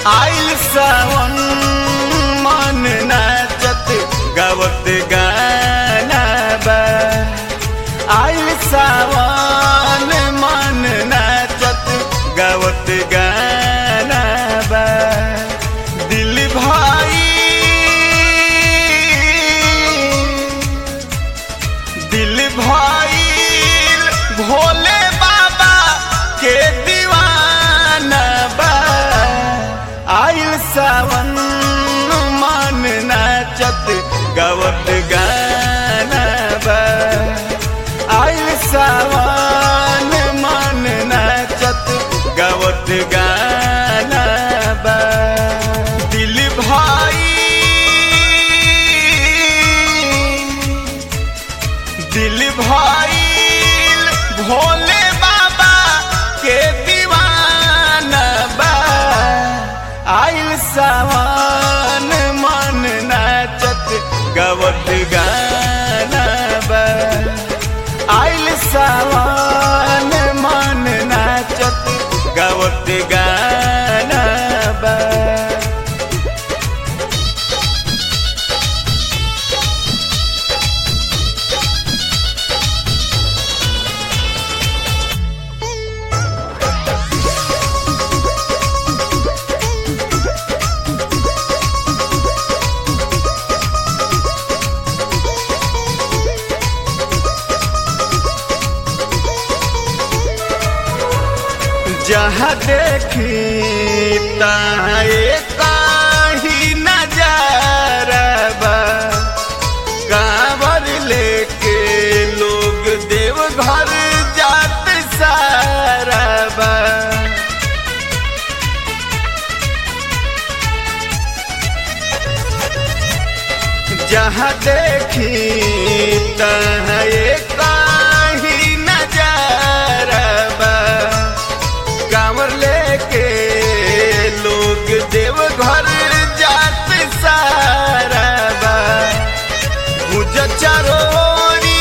आइल सावन मन नाचत गावत गाना बा आइल सावन मन नाचत गावत गाना बा दिल भाई दिल भाई भोले बाबा के दीवाना बा आइल सावन मन नाचत गावत गाना बा आइल सावन मन नाचत गावत गाना बा दिल भाई दिल भाई भोले बाबा के दीवाना बा आइल सावन मन नाचत गवत गाना बा आइल सावन मन नाचत गवत गाना बा जहाँ देखी ताए काही नजारा बा कांवर लेके लोग देव घर जात सारा बा जहाँ देखी ताए काही नजारा बा कांवर लेके लोग देव घर जात सारा बा मुझ चरोरी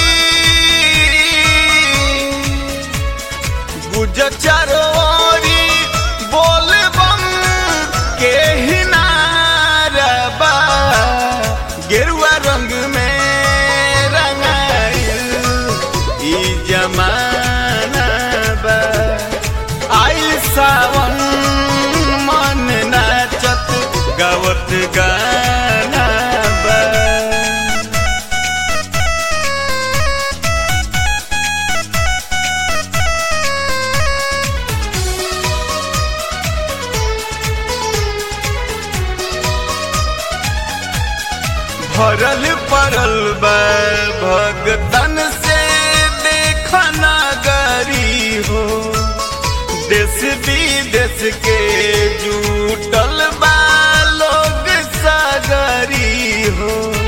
गुज चरोरी बोल बम के हिनारा बा गेरुआ रंग में रंगाइल ई जमाना बा आइल सावन मन नाचत गावत गाना बा भरल पड़ल बा भगतन से देखना गरी हो देश विदेश के जुटल बा लोग सागरी हो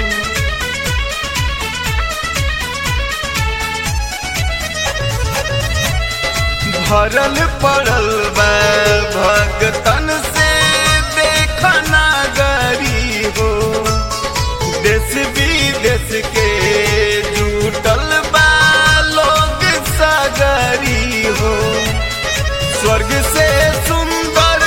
भरल पड़ल बा भगतन से देखना गरी हो देश विदेश के जुटल बा लोग सागरी हो स्वर्ग से सुंदर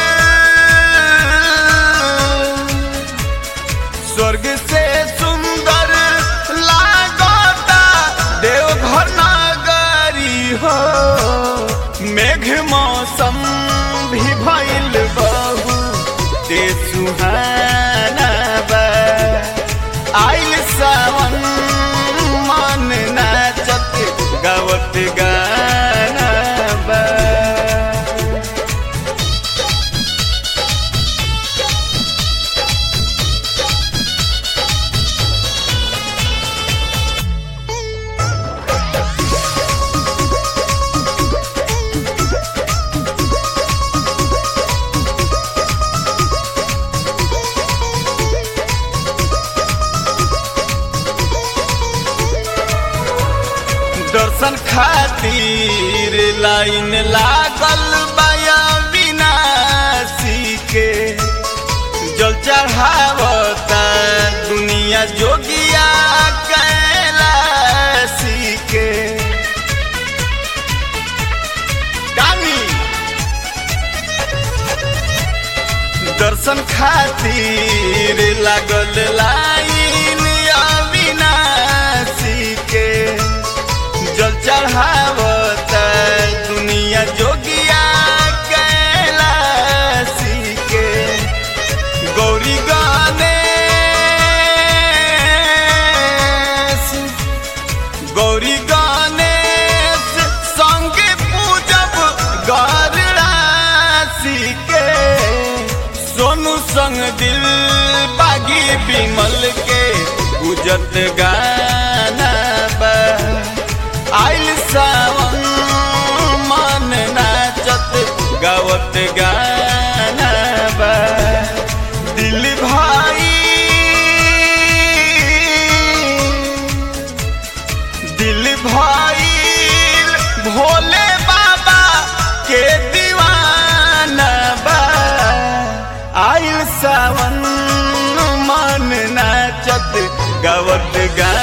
स्वर्ग से सुंदर लागता देवघर नगरी हो मेघ मौसम भी भइल बहु ते सुहाना बा आइल सावन मन नाचत गावत गाना बा दर्शन खातिर लाइन लागल बाया विनाशी के जल चढ़ावता दुनिया जोगिया कैलाशी के दर्शन खातिर लागल लाइन अविनाशी के जल चढ़ावत दुनिया जोगिया कैलाशी के गौरी गणेश गौरी गणेश संगे पूजब गरराशि के सोनू संग दिल बागी बिमल के गुजत गाना बा आइल सावन मन नाचत गावत गाना बा दिल भाई दिल भाई भोले बाबा के दीवाना बा आइल सावन मन नाचत गावत गा